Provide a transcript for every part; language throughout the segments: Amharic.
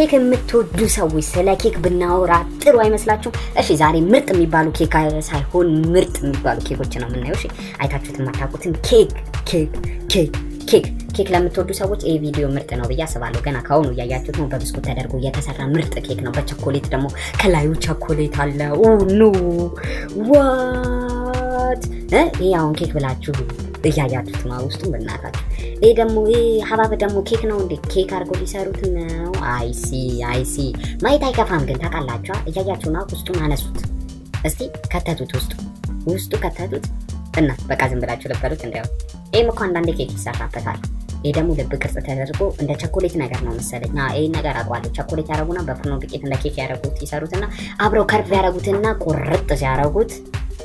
ኬክ የምትወዱ ሰዎች ስለ ኬክ ብናወራ ጥሩ አይመስላችሁም? እሺ ዛሬ ምርጥ የሚባሉ ኬክ ሳይሆን ምርጥ የሚባሉ ኬኮች ነው የምናየው። እሺ አይታችሁት የማታውቁትን ኬክ ኬክ ኬክ ኬክ ኬክ ለምትወዱ ሰዎች ይህ ቪዲዮ ምርጥ ነው ብዬ አስባለሁ። ገና ከአሁኑ እያያችሁት ነው። በብስኩት ተደርጎ የተሰራ ምርጥ ኬክ ነው። በቸኮሌት ደግሞ ከላዩ ቸኮሌት አለ። ኑ ዋት ይህ አሁን ኬክ ብላችሁ እያያችሁት ነው። ውስጡ በእናታችሁ ይህ ደግሞ ይህ ሀባብ ደግሞ ኬክ ነው እንዴ? ኬክ አድርጎ ሊሰሩት ነው። አይሲ አይሲ ማየት አይከፋም ግን ታውቃላችኋ። እያያችሁ ነው። ውስጡን አነሱት እስቲ ከተቱት፣ ውስጡ ውስጡ ከተቱት እና በቃ ዝም ብላችሁ ልበሉት እንዲያው ይህም እኮ አንዳንዴ ኬክ ይሰራበታል። ይህ ደግሞ ልብ ቅርጽ ተደርጎ እንደ ቸኮሌት ነገር ነው መሰለኝ። ይህን ነገር አውቀዋለሁ። ቸኮሌት ያደረጉና በፍርኖ ዱቄት እንደ ኬክ ያደረጉት ይሰሩትና አብረው ከርቭ ያደረጉትና ቁርጥ ሲያደረጉት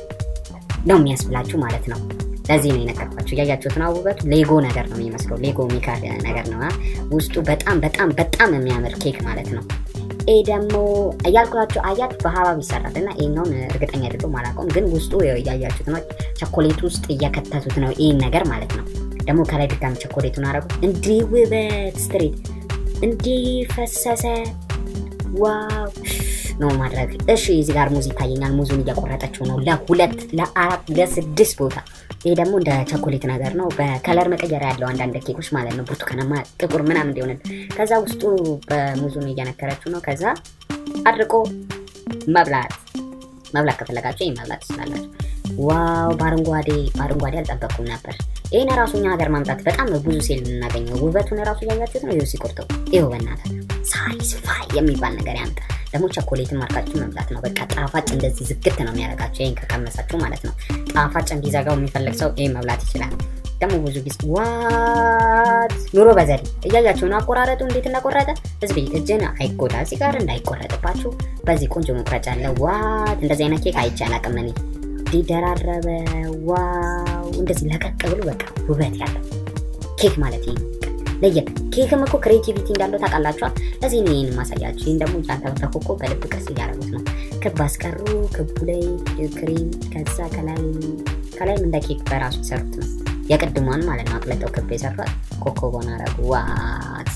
ነው የሚያስብላችሁ ማለት ነው። ለዚህ ነው የነገርኳችሁ። እያያችሁት ነው ውበቱ። ሌጎ ነገር ነው የሚመስለው። ሌጎ ሚካር ነገር ነው ውስጡ። በጣም በጣም በጣም የሚያምር ኬክ ማለት ነው። ይህ ደግሞ እያልኳችሁ አያት በሀባብ ይሰራል እና ይህኛውን እርግጠኛ አይደለሁም አላውቀውም፣ ግን ውስጡ እያያችሁት ነው። ቸኮሌት ውስጥ እየከተቱት ነው ይህን ነገር ማለት ነው። ደግሞ ከላይ ድጋሚ ቸኮሌቱን አረጉት። እንዲህ ውበት ስትሬት እንዲህ ፈሰሰ። ዋው ነው ማድረግ። እሺ እዚህ ጋር ሙዝ ይታየኛል። ሙዙን እየቆረጠችው ነው ለሁለት ለአራት ለስድስት ቦታ። ይሄ ደግሞ እንደ ቸኮሌት ነገር ነው። በከለር መቀየሪያ ያለው አንዳንድ ኬኮች ማለት ነው። ብርቱካናማ፣ ጥቁር ምናምን እንዲሆንል። ከዛ ውስጡ በሙዙን እየነከረችው ነው። ከዛ አድርቆ መብላት መብላት ከፈለጋችሁ ይህ መብላት ትችላላችሁ። ዋው በአረንጓዴ በአረንጓዴ አልጠበቅኩም ነበር። ይህን ራሱ እኛ ሀገር ማምጣት በጣም ብዙ ሴል የምናገኘው ውበቱን ራሱ እያያችሁት ነው። ይኸው ሲቆርጠው ይኸው በእናትህ ሳቲስፋይ የሚባል ነገር ያምጣ። ደግሞ ቸኮሌትን ማርካችሁ መብላት ነው። በቃ ጣፋጭ እንደዚህ ዝግት ነው የሚያደርጋቸው። ይህን ከቀመሳችሁ ማለት ነው። ጣፋጭ እንዲዘጋው የሚፈልግ ሰው ይህን መብላት ይችላል። ደግሞ ብዙ ጊዜ ዋት ኑሮ በዘዴ እያያችሁ ነው። አቆራረጡ እንዴት እንዳቆረጠ ህዝብ እጅን አይጎዳ ሲጋር እንዳይቆረጥባችሁ በዚህ ቆንጆ መቁረጫ አለ። ዋት እንደዚህ አይነት ኬክ አይቼ አላውቅም እኔ እንዲደራረበ ዋው እንደዚህ ለቀቅ ብሎ በቃ ውበት ያለው ኬክ ማለት ይሄ ነው። ለየት ኬክም እኮ ክሬቲቪቲ እንዳለው ታውቃላችኋል። ለዚህ ነው ይህን ማሳያችሁ። ይህን ደግሞ ጫንተበተኮ እኮ በልብ ቅርጽ እያደረጉት ነው። ክብ አስቀሩ። ክቡ ላይ ክሬም፣ ከዛ ከላይ ከላይም እንደ ኬክ በራሱ የሰሩት ነው። የቅድሟን ማለት ነው። አቅለጠው ክብ የሰሯት ኮከቧን አረጉ። ዋት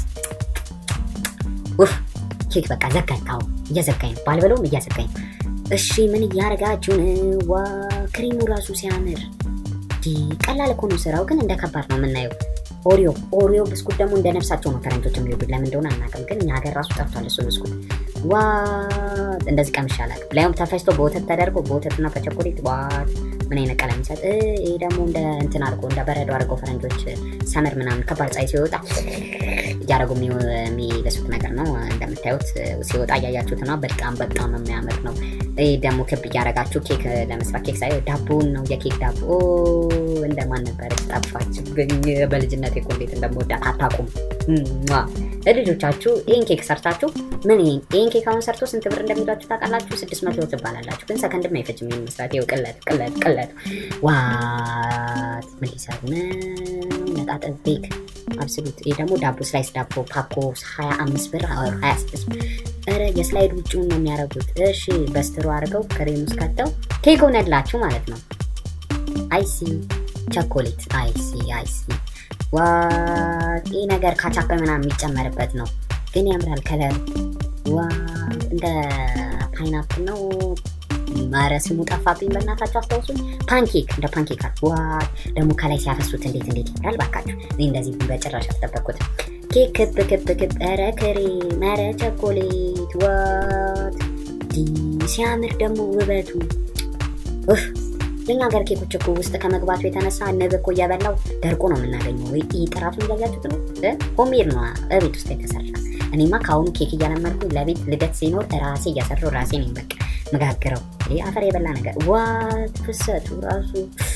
ውፍ ኬክ በቃ ዘጋኝ። አዎ እየዘጋኝ ነው። ባልበለውም እያዘጋኝ ነው። እሺ ምን እያደረጋችሁ ነው? ዋ ክሪሙ ራሱ ሲያምር ቀላል እኮ ነው ስራው፣ ግን እንደ ከባድ ነው የምናየው። ኦሪዮ ኦሪዮ ብስኩት ደግሞ እንደ ነፍሳቸው ነው ፈረንጆች የሚወዱት። ለምን እንደሆነ አናውቅም፣ ግን እኛ ሀገር ራሱ ጠፍቷል እሱ ብስኩት። ዋት እንደዚህ ቀምሼ አላውቅም። ላይም ተፈጭቶ በወተት ተደርጎ በወተትና በቸኮሌት ዋት ምን አይነት ቀለም ይሰጥ። ይህ ደግሞ እንደ እንትን አድርጎ እንደ በረዶ አድርገው ፈረንጆች ሰመር ምናምን ከባድ ፀሐይ ሲወጣ እያደረጉ የሚበሱት ነገር ነው። እንደምታዩት ሲወጣ እያያችሁት ነው። በጣም በጣም የሚያምር ነው። ይህ ደግሞ ክብ እያደረጋችሁ ኬክ ለመስራት ኬክ ሳይ ዳቦውን ነው የኬክ ዳቦ እንደማን ነበረች ጠፋችብኝ። በልጅነት እኮ እንዴት እንደምወዳት አታውቁም። ለልጆቻችሁ ይህን ኬክ ሰርታችሁ ምን ይህን ኬክ አሁን ሰርቶ ስንት ብር እንደሚሏችሁ ታውቃላችሁ? ስድስት መቶ ትባላላችሁ። ግን ሰከንድም አይፈጅም ይህን መስራት። ይኸው ቅለት ቅለት ቅለት ዋት ምን ሊሰሩ ነው? ነጣጥብ ቤክ አብስሉት። ይህ ደግሞ ዳቦ ስላይስ ዳቦ ፓኮ 25 ብር 26 ብር። ኧረ የስላይድ ውጭውን ነው የሚያደርጉት። እሺ በስትሮ አድርገው ክሬም ውስጥ ከተው ኬክ ሆነላችሁ ማለት ነው። አይሲ ቸኮሌት አይሲ አይሲ ዋት ይህ ነገር ካቻፕ ምናምን የሚጨመርበት ነው፣ ግን ያምራል ከለር ዋት እንደ ፓይናፕል ነው። ማረ ስሙ ጠፋብኝ፣ በእናታችሁ አስታውሱኝ። ፓንኬክ እንደ ፓንኬክ ዋት ደግሞ ከላይ ሲያፈሱት እንዴት እንዴት ይላል ባካችሁ። እኔ እንደዚህ በጭራሽ አልጠበቅኩትም። ኬክ ክብ ክብ ክብ፣ ኧረ ክሬም፣ ኧረ ቸኮሌት ዋት ሲያምር ደግሞ ውበቱ ኡፍ የኛ ሀገር ኬኮች እኮ ውስጥ ከመግባቱ የተነሳ ንብ እኮ እየበላው ደርቆ ነው የምናገኘው። ወይ ጥራቱን እያያችሁት ነው። ሆሜድ ነው እቤት ውስጥ የተሰራ። እኔማ ከአሁኑ ኬክ እያለመድኩ ለቤት ልደት ሲኖር ራሴ እያሰራሁ ራሴ ነኝ በቃ መጋግረው። ይህ አፈር የበላ ነገር ዋት ፍሰቱ ራሱ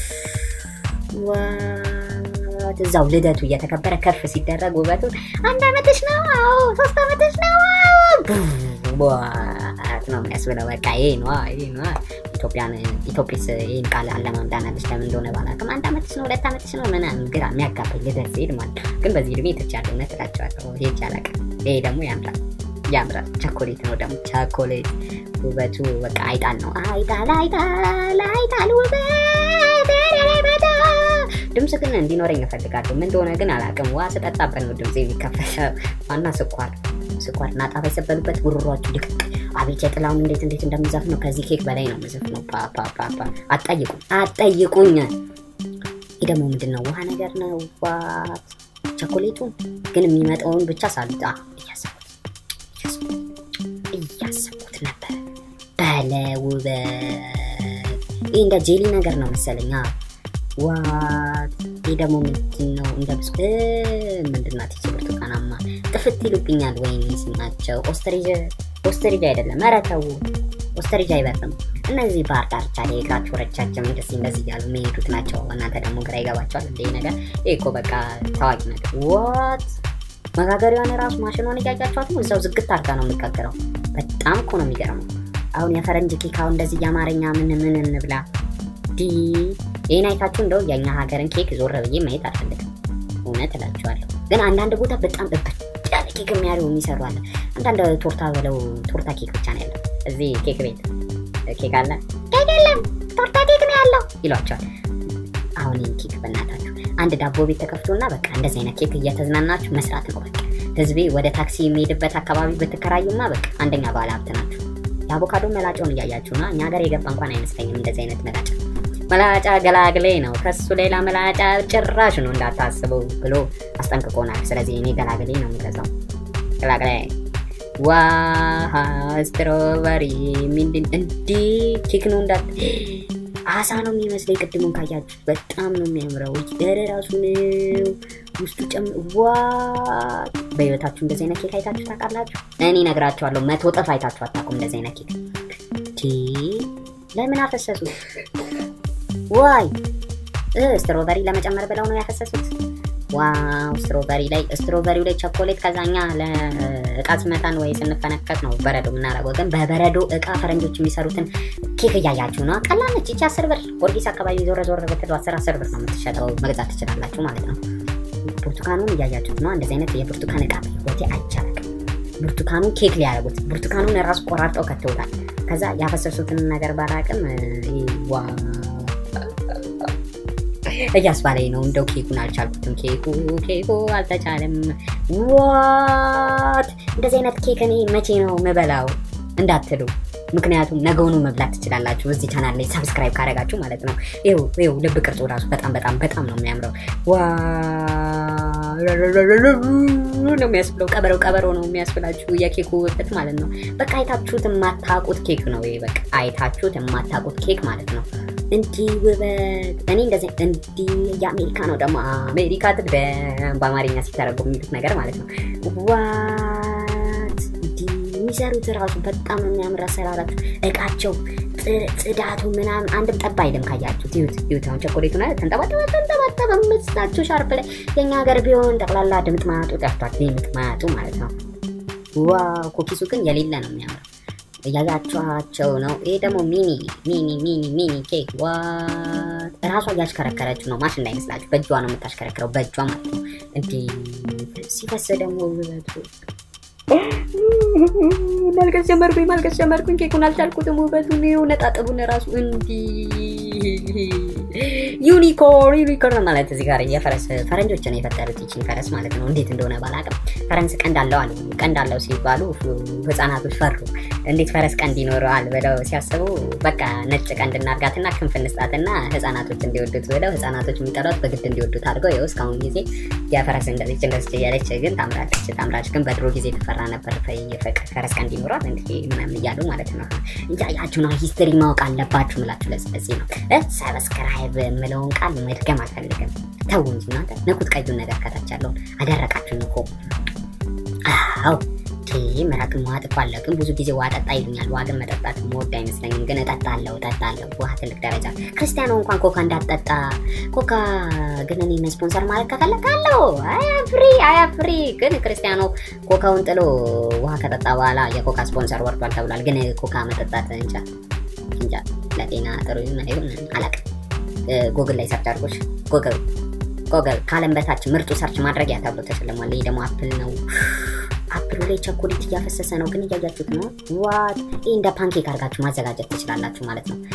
ዋት እዛው ልደቱ እየተከበረ ከፍ ሲደረግ ውበቱ አንድ አመትሽ ነው፣ አዎ ሶስት አመትሽ ነው፣ ዋት ነው የሚያስብለው። በቃ ይሄ ነዋ ይሄ ነዋ። ኢትዮጵያን ኢትዮጵስ ይህን ቃል አለማምዳናለች። ለምን እንደሆነ ባላውቅም አንድ አመትሽ ነው ሁለት አመትሽ ነው ምናምን ግራ የሚያጋባኝ ልደት ሲሄድ ማለት ነው። ግን በዚህ እድሜ ትቻለሁ እውነት እላቸዋለሁ። ሄጄ አላውቅም። ይሄ ደግሞ ያምራል ያምራል። ቸኮሌት ነው ደግሞ ቸኮሌት ውበቱ በቃ አይጣል ነው። አይጣል አይጣል አይጣል ውበት ድምፅ ግን እንዲኖረኝ እፈልጋለሁ። ምን እንደሆነ ግን አላውቅም። ዋ ስጠጣበት ነው ድምፅ የሚከፈተው። ዋና ስኳር ስኳር እና ጣፋጭ ሰበሉበት ጉሮሯችሁ ድቅቅ። አቤት የጥላውን እንዴት እንዴት እንደምዘፍ ነው። ከዚህ ኬክ በላይ ነው ምዘፍ ነው። ፓፓፓፓ አትጠይቁኝ አትጠይቁኝ። ይህ ደግሞ ምንድን ነው? ውሃ ነገር ነው። ዋት ቸኮሌቱን ግን የሚመጣውን ብቻ ሳሉት እያሰብኩት እያሰብኩት ነበር። በለ ውበት ይህ እንደ ጄሊ ነገር ነው መሰለኛ። ዋት ይህ ደግሞ ምንድን ነው? እንደ ብስ ምንድናት ይቺ ብርቱካናማ ጥፍት ይሉብኛል። ወይኔ ስማቸው ኦስትሪጅ ኦስትሪጅ አይደለም። ኧረ ተው ኦስትሪጅ አይበርም። እነዚህ ባህር ዳርቻ ላይ እግራቸው ረጃጅም እንደዚህ እንደዚህ እያሉ የሚሄዱት ናቸው። እናንተ ደግሞ ግራ ይገባቸዋል። እንደ ነገር ይህ እኮ በቃ ታዋቂ ነገር ዋት መጋገሪያዋን ራሱ ማሽኗን እያያቸዋት ነው። እዛው ዝግት አድርጋ ነው የሚጋገረው። በጣም እኮ ነው የሚገርመው። አሁን የፈረንጅ ኬካው እንደዚህ የአማርኛ ምን ምን እንብላ ዲ ይህን አይታችሁ እንደው የእኛ ሀገርን ኬክ ዞር ብዬ ማየት አልፈልግም። እውነት እላችኋለሁ። ግን አንዳንድ ቦታ በጣም እብድ ያለ ኬክ የሚያደርጉ የሚሰሩ አለ። አንዳንድ ቶርታ ብለው ቶርታ ኬክ ብቻ ነው ያለው። እዚህ ኬክ ቤት ኬክ አለ ኬክ የለም ቶርታ ኬክ ነው ያለው ይሏቸዋል። አሁን ይህን ኬክ በእናታችሁ አንድ ዳቦ ቤት ተከፍቶና በቃ እንደዚህ አይነት ኬክ እየተዝናናችሁ መስራት ነው በቃ። ህዝቤ ወደ ታክሲ የሚሄድበት አካባቢ ብትከራዩማ በቃ አንደኛ ባለ ሀብት ናችሁ። የአቮካዶ መላጫውን እያያችሁ ነው። እኛ ሀገር የገባ እንኳን አይመስለኝም እንደዚህ አይነት መላጫ መላጫ ገላግሌ ነው። ከሱ ሌላ መላጫ ጭራሽ ነው እንዳታስበው ብሎ አስጠንቅቆናል። ስለዚህ እኔ ገላግሌ ነው የምገዛው። ገላግሌ ዋሃ ስትሮበሪ ምንድን እንዲህ ኬክ ነው እንዳት አሳ ነው የሚመስለኝ። ቅድሙን ካያችሁ በጣም ነው የሚያምረው። ደረ ራሱ ነው ውስጡ ጨም ዋ በህይወታችሁ እንደዚህ አይነት ኬክ አይታችሁ ታውቃላችሁ? እኔ ነግራችኋለሁ፣ መቶ ጥፍ አይታችሁ አታውቁም እንደዚህ አይነት ኬክ። ቲ ለምን አፈሰሱት? ዋይ ስትሮበሪ ለመጨመር ብለው ነው ያፈሰሱት። ዋው ስትሮበሪ ላይ ስትሮበሪው ላይ ቸኮሌት ከዛኛ ለእቃ ስመታን ወይ ስንፈነከት ነው በረዶ የምናደርገው። ግን በበረዶ እቃ ፈረንጆች የሚሰሩትን ኬክ እያያችሁ ነው። ቀላል ነች ይቺ አስር ብር ጊዮርጊስ አካባቢ ዞረ ዞረ ብትሉ አስር አስር ብር ነው የምትሸጠው። መግዛት ትችላላችሁ ማለት ነው። ብርቱካኑን እያያችሁት ነው። እንደዚህ አይነት የብርቱካን እቃ ህይወቴ አይቻልም። ብርቱካኑን ኬክ ሊያደርጉት ብርቱካኑን ራሱ ቆራርጠው ከተውታል። ከዛ ያፈሰሱትን ነገር ባላቅም ዋ እያስባለኝ ነው። እንደው ኬኩን አልቻልኩትም። ኬኩ ኬኩ አልተቻለም። ዋት እንደዚህ አይነት ኬክ እኔ መቼ ነው ምበላው እንዳትሉ፣ ምክንያቱም ነገውኑ መብላት ትችላላችሁ እዚህ ቻናል ላይ ሰብስክራይብ ካደረጋችሁ ማለት ነው። ይኸው ይኸው ልብ ቅርጹ ራሱ በጣም በጣም በጣም ነው የሚያምረው። ዋ ነው የሚያስብለው። ቀበሮ ቀበሮ ነው የሚያስብላችሁ የኬኩ ውበት ማለት ነው። በቃ አይታችሁት የማታውቁት ኬክ ነው ይሄ። በቃ አይታችሁት የማታውቁት ኬክ ማለት ነው። እንዲህ ውበት እኔ እንደዚህ እንዲህ የአሜሪካ ነው ደግሞ አሜሪካ ትቅደም በአማርኛ ሲተረጎም የሚሉት ነገር ማለት ነው። ዋት እንዲህ የሚሰሩት ራሱ በጣም የሚያምር አሰራራችሁ፣ እቃቸው፣ ጽዳቱ ምናምን አንድም ጠባ አይልም። ካያችሁት ይሁት ይሁት አሁን ቸኮሌቱ ና ተንጠባጠበ ተንጠባጠበ መስላችሁ ሻርፕ ላይ የእኛ ሀገር ቢሆን ጠቅላላ ድምጥ ማጡ ጠፍቷል። ድምጥ ማጡ ማለት ነው። ዋው ኩኪሱ ግን የሌለ ነው የሚያምረው እያያችኋቸው ነው። ይሄ ደግሞ ሚኒ ሚኒ ሚኒ ሚኒ ኬክ ዋት እራሷ እያሽከረከረችው ነው። ማሽን እንዳይመስላችሁ በእጇ ነው የምታሽከረክረው፣ በእጇ ማለት ነው። እንዲህ ሲፈስ ደግሞ ውበቱ ማልቀስ ጀመርኩኝ፣ ማልቀስ ጀመርኩኝ። ኬኩን አልቻልኩትም። ውበቱን ነጣጥቡን ራሱ እንዲህ ዩኒኮርን ዩኒኮርን ማለት እዚህ ጋር የፈረስ ፈረንጆች ነው የፈጠሩት ይችን ፈረስ ማለት ነው። እንዴት እንደሆነ ባላቅም ፈረንስ ቀንድ አለው አሉ። ቀንድ አለው ሲባሉ ህፃናቶች ፈሩ። እንዴት ፈረስ ቀንድ ይኖረዋል ብለው ሲያስቡ በቃ ነጭ ቀንድ እናርጋትና ክንፍ እንስጣትና ህፃናቶች እንዲወዱት ብለው ህፃናቶች የሚጠሯት በግድ እንዲወዱት አድርገው ይኸው እስካሁን ጊዜ የፈረስ እንደዚች እንደዚች እያለች ግን ታምራለች ታምራለች። ግን በድሮ ጊዜ ተፈራ ነበር ፈረስ ቀንድ ይኖሯል እንዲህ ምናምን እያሉ ማለት ነው። እያያችሁ ነው። ሂስትሪ ማወቅ አለባችሁ ምላችሁ ለዚህ ነው ሰብስክራይብ የምለውን ቃል መድገም አልፈልግም። ተው እንጂ እናንተ ንኩት፣ ቀዩን ነገር ከታች ያለውን አደረቃችሁ እኮ። አዎ መራቅ ውሃ ጥፎ አለ። ግን ብዙ ጊዜ ውሃ ጠጣ ይሉኛል። ውሃ ግን መጠጣት መወድ አይመስለኝም። ግን እጠጣለሁ እጠጣለሁ። ውሃ ትልቅ ደረጃ ክርስቲያኖ እንኳን ኮካ እንዳትጠጣ ኮካ ግን እኔ ስፖንሰር ማለት ከፈለጋለሁ አያፍሪ አያፍሪ። ግን ክርስቲያኖ ኮካውን ጥሎ ውሃ ከጠጣ በኋላ የኮካ ስፖንሰር ወርዷል ተብሏል። ግን ኮካ መጠጣት እንጃ እንጃ ለጤና ጥሩ ይሁን አይሁን አላውቅም። ጉግል ላይ ሰርች አድርጎች ጉግል ጉግል ከዓለም በታች ምርጡ ሰርች ማድረጊያ ተብሎ ተሸልሟል። ይህ ደግሞ አፕል ነው። አፕሉ ላይ ቸኮሌት እያፈሰሰ ነው፣ ግን እያያችሁት ነው። ዋት ይህ እንደ ፓንኬክ አድርጋችሁ ማዘጋጀት ትችላላችሁ ማለት ነው።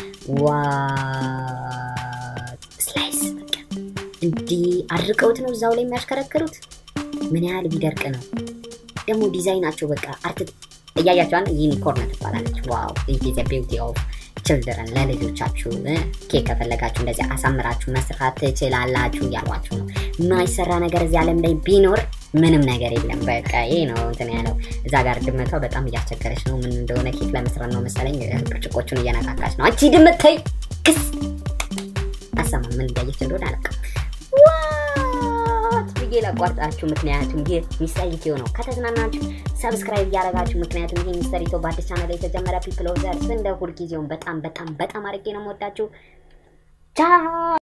ዋት ስላይስ በቃ እንዲህ አድርቀውት ነው እዛው ላይ የሚያሽከረክሩት። ምን ያህል ቢደርቅ ነው ደግሞ ዲዛይናቸው በቃ አርት እያያቸዋን ዩኒኮርን ትባላለች። ዋው ኢዝ ቢውቲ ኦፍ ችልድረን ለልጆቻችሁ ኬክ ከፈለጋችሁ እንደዚህ አሳምራችሁ መስራት ትችላላችሁ እያሏችሁ ነው። የማይሰራ ነገር እዚህ ዓለም ላይ ቢኖር ምንም ነገር የለም። በቃ ይሄ ነው እንትን ያለው። እዛ ጋር ድመቷ በጣም እያስቸገረች ነው። ምን እንደሆነ ኬክ ለመስራት ነው መሰለኝ ብርጭቆቹን እየነካካች ነው። አንቺ ድመት ተይ ክስ አሰማ ምን እያየች እንደሆነ አላውቅም። ዋት ብዬ ላቋርጣችሁ፣ ምክንያቱም ይህ ሚስተር ኢትዮ ነው። ከተዝናናችሁ ሰብስክራይብ እያደረጋችሁ፣ ምክንያቱም ይህ ሚስተር ኢትዮ በአዲስ ቻናል የተጀመረ ፒፕል ኦፍ ዘርስ እንደ ሁልጊዜውም በጣም በጣም በጣም አድርጌ ነው የምወዳችሁ። ቻው